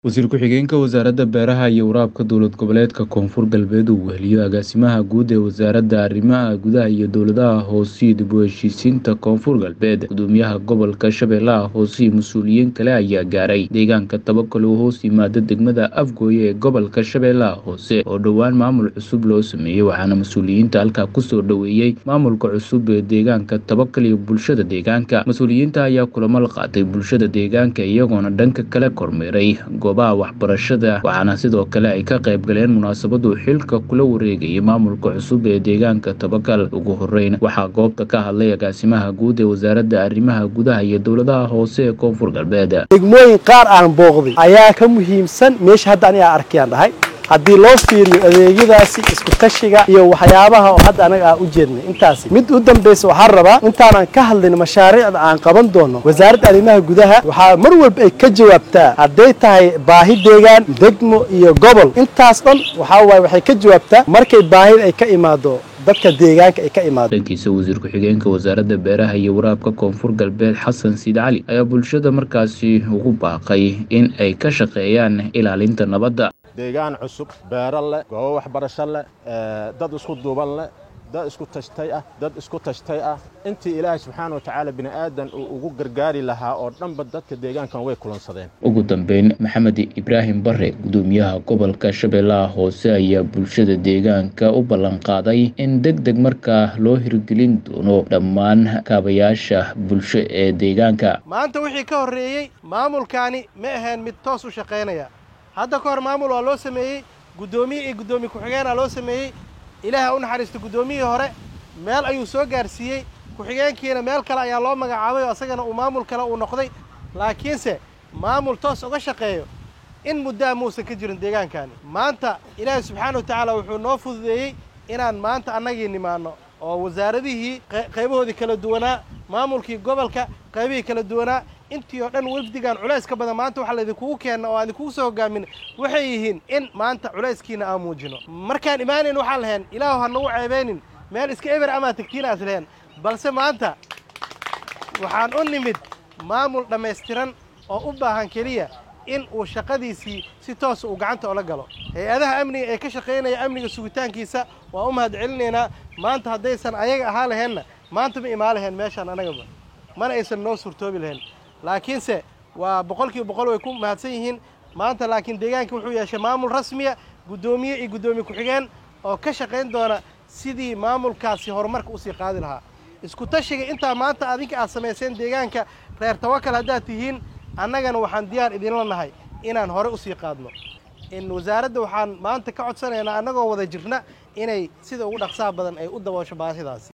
Wasiir ku-xigeenka Wasaaradda Beeraha iyo Waraabka Dowlad Goboleedka Koonfur Galbeed uu weheliyo Agaasimaha Guud ee Wasaaradda Arrimaha Gudaha iyo Dowladaha Hoose iyo dib u heshiisiinta Koonfur Galbeed Gudoomiyaha Gobolka Shabeellaha Hoose iyo mas'uuliyiin kale ayaa gaaray deegaanka Tabakale oo hoos yimaada degmada Afgoye ee gobolka Shabeellaha Hoose oo dhowaan maamul cusub loo sameeyey waxaana mas'uuliyiinta halkaa kusoo dhoweeyey maamulka cusub ee deegaanka Tabakale iyo bulshada deegaanka mas-uuliyiinta ayaa kulamo la qaatay bulshada deegaanka iyagoona dhanka kale kormeeray goobaha waxbarashada waxaana sidoo kale ay ka qayb galeen munaasabadu xilka kula wareegayay maamulka cusub ee deegaanka Tabakal ugu horeyn waxaa goobta ka hadlay agaasimaha guud ee wasaaradda arrimaha gudaha iyo dowladaha hoose ee koonfur galbeed degmooyin qaar aan booqday ayaa ka muhiimsan meesha hadda aniga arkayaan dhahay haddii loo fiiriyo adeegyadaasi isku tashiga iyo waxyaabaha oo hadda anaga aan u jeednay intaasi mid u dambaysa waxaan rabaa intaanan ka hadlin mashaariicda aan qaban doono wasaaradda arrimaha gudaha waxaa mar walba ay ka jawaabtaa hadday tahay baahi deegaan degmo iyo gobol intaas dhan waxaa waaye waxay ka jawaabtaa markay baahida ay ka imaado dadka deegaanka ay ka imaado dhankiisa wasiir ku-xigeenka wasaaradda beeraha iyo waraabka koonfur galbeed xasan siid cali ayaa bulshada markaasi ugu baaqay in ay ka shaqeeyaan ilaalinta nabadda deegaan cusub beero leh goobo waxbarasho leh dad isku duuban leh dad isku tashtay ah dad isku tashtay ah intii ilaahay subxaana wa tacaala bini aadan uu ugu gargaari lahaa oo dhanba dadka deegaankan way kulansadeen ugu dambeyn maxamed ibraahim bare gudoomiyaha gobolka shabeellaha hoose ayaa bulshada deegaanka u ballanqaaday in deg deg markaa loo hirgelin doono dhammaan kaabayaasha bulsho ee deegaanka maanta wixii ka horreeyey maamulkaani ma ahayn mid toos u shaqaynaya hadda ka hor maamul waa loo sameeyey guddoomiye iyo guddoomiye ku-xigeenaa loo sameeyey ilaaha u naxariista guddoomiyihii hore meel ayuu soo gaarsiiyey ku-xigeenkiina meel kale ayaa loo magacaabay oo asagana uu maamul kale uu noqday laakiinse maamul toos uga shaqeeyo in muddaa muusan ka jirin deegaankani maanta ilaahay subxaana wa tacaala wuxuu noo fududeeyey inaan maanta annagii nimaanno oo wasaaradihii qaybahoodii kala duwanaa maamulkii gobolka qaybihii kala duwanaa intii oo dhan wafdigan culays ka badan maanta waxaa laydinkugu keenna oo aan idinkugu soo hogaamin waxay yihiin in maanta culayskiina aan muujino markaan imaanayn waxaan lahayn ilaahu ha nagu ceebeynin meel iska eber amaa tegtiina as lahayn balse maanta waxaan u nimid maamul dhammaystiran oo u baahan keliya in uu shaqadiisii si toosa uu gacanta ola galo hay-adaha amniga ee ka shaqaynaya amniga sugitaankiisa waa u mahad celinaynaa maanta haddaysan ayaga ahaa laheenna maanta ma imaan laheen meeshaan annagaba mana aysan noo suurtoobi lahayn laakiinse waa boqolkiiba boqol way ku mahadsan yihiin maanta laakiin deegaanka wuxuu yeeshay maamul rasmiya guddoomiye iyo guddoomiye ku-xigeen oo ka shaqayn doona sidii maamulkaasi horumarka usii qaadi lahaa isku tashiga intaa maanta adinka aad samayseen deegaanka reer tawakal haddaad tihiin annagana waxaan diyaar idinla nahay inaan hore usii qaadno in wasaaradda waxaan maanta ka codsanaynaa annagoo wada jirna inay sida ugu dhaqsaha badan ay u daboosho baahidaasi